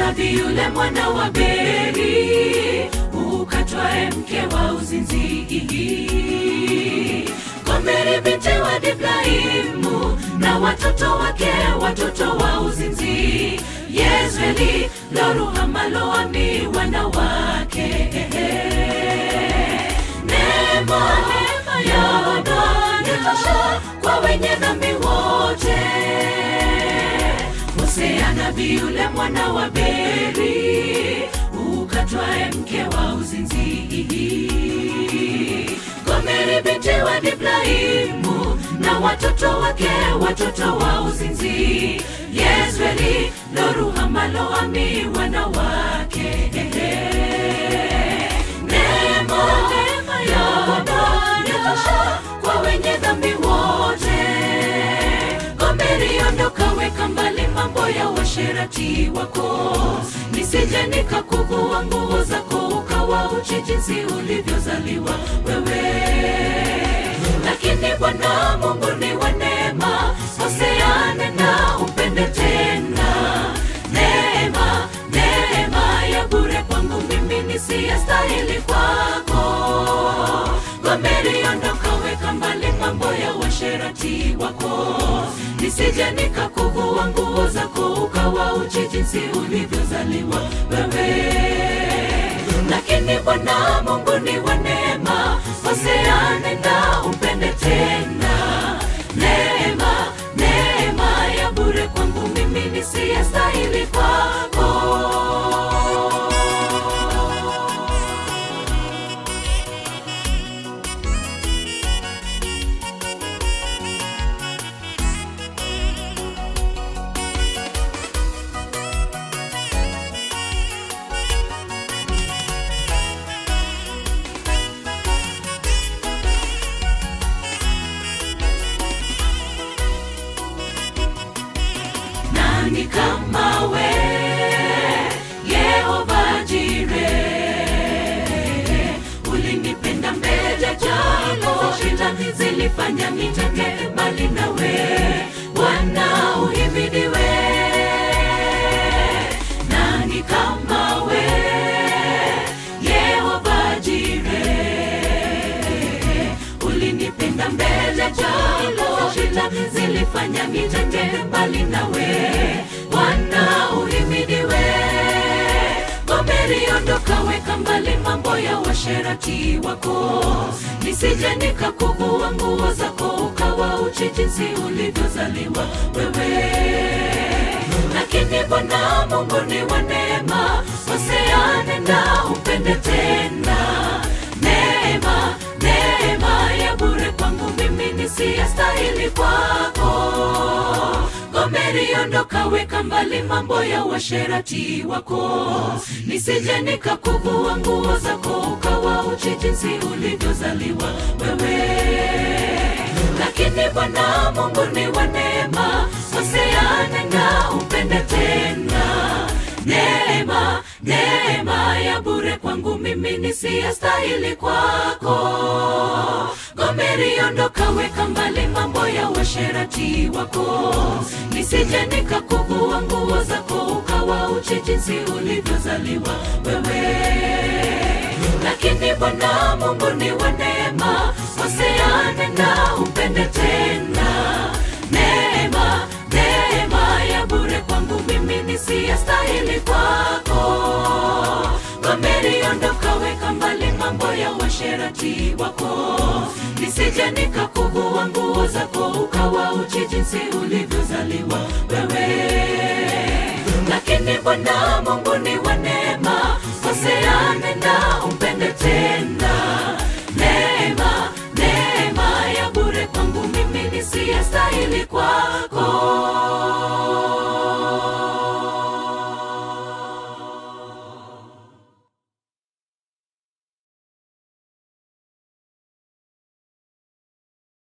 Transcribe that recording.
nabii yule mwana wa Beri, ukatwae mke wa uzinzi. Gomeri binti wa Diblaimu na watoto wake, watoto wa uzinzi. Yezreeli, Loruhama, Loami wanawake. Neema ya Bwana yatosha kwa wenye dhambi wote. Hosea nabii yule mwana wa Beri, ukatwae mke wa uzinzi. Gomeri binti wa Diblaimu na watoto wake, watoto wa uzinzi. Yezreeli, Loruhama, Loami wanawake. Neema ya Bwana yatosha kwa wenye dhambi wote. Gomeri, ondoka, weka mbali mambo ya washerati wako, nisije nikakuvua nguo zako ukawa uchi jinsi ulivyozaliwa wewe. Lakini Bwana Mungu ni wa neema, Hosea nena upende tena. Neema, neema ya bure kwangu mimi nisiyestahili kwako. Gomeri, ondoka, weka mbali mambo ya washerati wako, nisije nikakuvua nguo zako ukawa uchi jinsi ulivyozaliwa wewe. Lakini Bwana Mungu ni wa neema, Hosea nenda umpende tena. Neema, neema ya bure kwangu mimi nisiyestahili kwako. nani kama we Yehova Jire, ulinipenda mbele jalo, shida zilifanya nitenge mbali nawe. Bwana uhimidiwe. Nani kama we Yehova Jire, ulinipenda mbele jalo, shida zilifanya nitenge mbali nawe. Bwana uhimidiwe. Gomeri, ondoka, weka mbali mambo ya washerati wako, nisije nikakuvua nguo zako ukawa uchi jinsi ulivyozaliwa wewe. Lakini Bwana Mungu ni wa neema, Hosea nenda upende tena. Neema, neema ya bure kwangu mimi nisiyestahili kwako. Gomeri, ondoka, weka mbali mambo ya washerati wako, nisije nikakuvua nguo zako ukawa uchi jinsi ulivyozaliwa wewe. Lakini Bwana Mungu ni wa neema, Hosea nenda upende tena. Neema, neema ya bure kwangu mimi nisiyestahili kwako. Gomeri, ondoka, weka mbali mambo ya washerati wako, nisije nikakuvua nguo zako ukawa uchi jinsi ulivyozaliwa wewe. Lakini Bwana Mungu ni wa neema, Hosea nenda upende tena. Neema, neema ya bure kwangu mimi nisiyestahili kwako. Gomeri, ondoka, weka mbali mambo ya washerati wako, nisije nikakuvua nguo zako ukawa uchi jinsi ulivyozaliwa wewe. Lakini Bwana Mungu ni wa neema, Hosea nenda umpende tena. Neema, neema ya bure kwangu mimi nisiyestahili kwako.